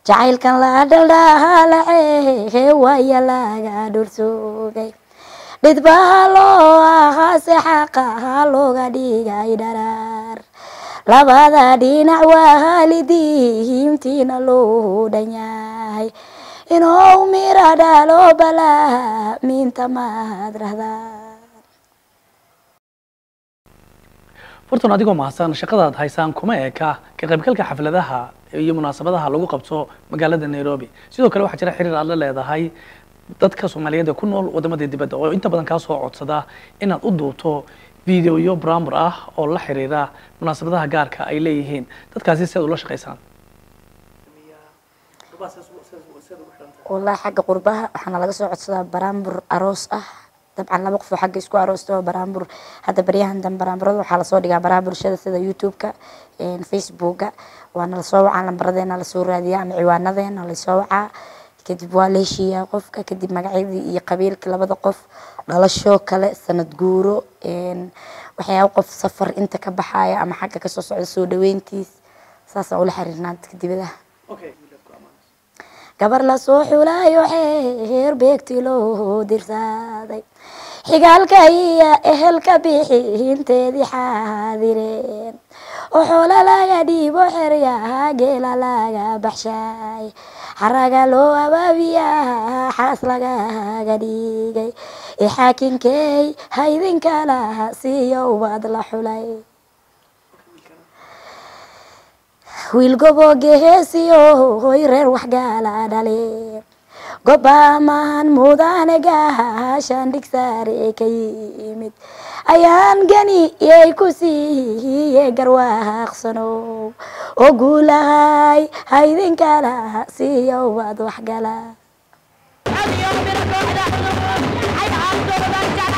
jacaylkan la dhaldhaalace waaya laga dhulsugay dhidbaha loo ahaase xaqaha looga dhigay dharaar labada dhinac waalidiintiina loo dhan yahay inuu mira dhalo balaa miinta maad rahdaa furtun adigoo mahadsan shaqadaad haysaan kuma eka ka qaybgalka xafladaha iyo munaasabadaha lagu qabto magaalada nairobi sidoo kale waxaa jira xiriir aad la leedahay dadka soomaaliyeed ee ku nool wadamada dibadda oo inta badan kaa soo codsada inaad u duubto videoyo bramur ah oo la xiriira munaasabadaha gaarka ay leeyihiin dadkaasi si aad ula shaqaysaan wallahi xagga qurbaha waxaana laga soo codsadaa baraambur aroos ah dabcan laba qof oo xagga isku aroosta baraambur hadda baryahan dan baraamburada waxaa lasoo dhigaa baraha bulshada sida youtube-ka facebooka waana lasoo wacaa lambaradeena lasoo raadiyaa ama ciwaanadeena lasoo wacaa kadib waa la heshiiyaa qofka kadib magacyadii iyo qabiilka labada qof dhalasho kale sanad guuro waxyaaba qof safar inta ka baxaya ama xagga kasoo socda soo dhaweyntiis saasaan ula xiriirnaa dadka dibadaha gabar lasoo xulaayo xeer beegti loo dirsaaday xigaalka iyo ehelka bixinteedii xaadireen oo xoola laga dhiibo xeryaha geela laga baxshaay xaraga loo abaabiyaa xaas lagaga dhigay ee xaakinkey haydinkala siiyo ubad la xulay wiil gobooge heesiyo hoy reer waxgaala dhale gobaamaan mudane gaashaan dhigsaare ka yimid ayaan gani yay ku siiye garwaaqsanow oo guulahay haydinkala siiyo ubad waxgala اليوم بنروح نحن حي عبد الله